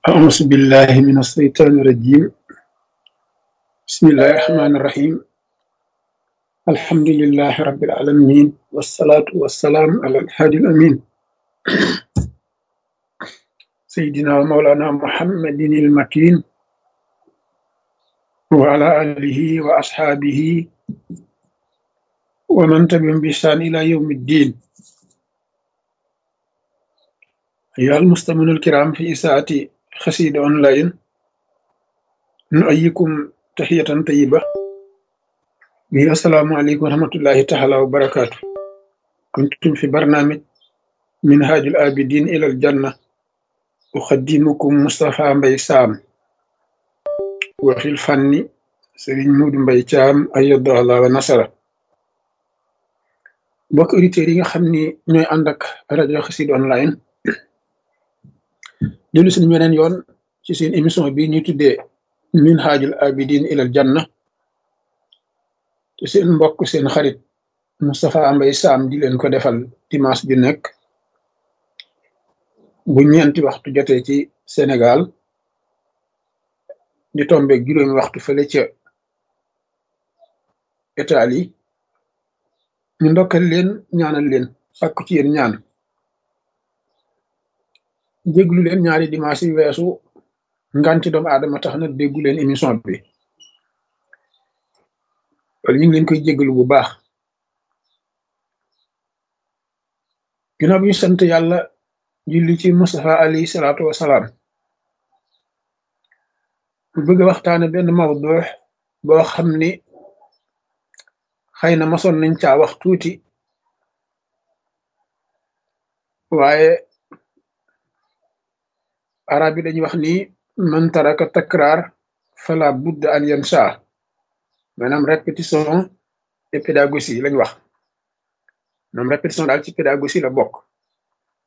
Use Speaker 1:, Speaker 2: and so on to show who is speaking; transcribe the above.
Speaker 1: أعوذ بالله من الشيطان الرجيم بسم الله الرحمن الرحيم الحمد لله رب العالمين والصلاة والسلام على الهادي الأمين سيدنا ومولانا محمد المكين وعلى آله وأصحابه ومن تبعهم بإحسان إلى يوم الدين أيها المستمعون الكرام في إساءة خسيد أونلاين نؤيكم تحية طيبة وهي السلام عليكم ورحمة الله تعالى وبركاته كنتم في برنامج منهاج الآبدين إلى الجنة أخدمكم مصطفى مبي سام وفي الفن سرين مود مبي تام أيد الله ونصره mbokk auditeurs yi nga xam ni ñooy ànd ak rajo Xassida online dellu suñu weneen yoon ci seen émission bi ñuy tuddee minhajul abidin ilal janna te seen mbokk seen xarit Moustapha Mbaye Sam di leen ko defal dimanche bi nekk bu ñeenti waxtu jotee ci Sénégal di tombeeg juróomi waxtu fële ca Italie ñu ndokkal leen ñaanal leen sàkku ci yéen ñaan déglu leen ñaari dimanche yi weesu nganti doomu aadama tax na déggu leen émission bi wala ñu ngi leen koy jéggalu bu baax ginnaaw bi ñu sant yàlla julli ci Mustafa alayhi salaatu wasalaam bu bëgg a waxtaane benn mawdu boo xam ni xëy na masoon nañ caa wax tuuti waaye arab yi dañuy wax ni man taraka takraar fala budda an yansa maanaam répétition et pédagogie lañ wax maanaam répétition daal ci pédagogie la bokk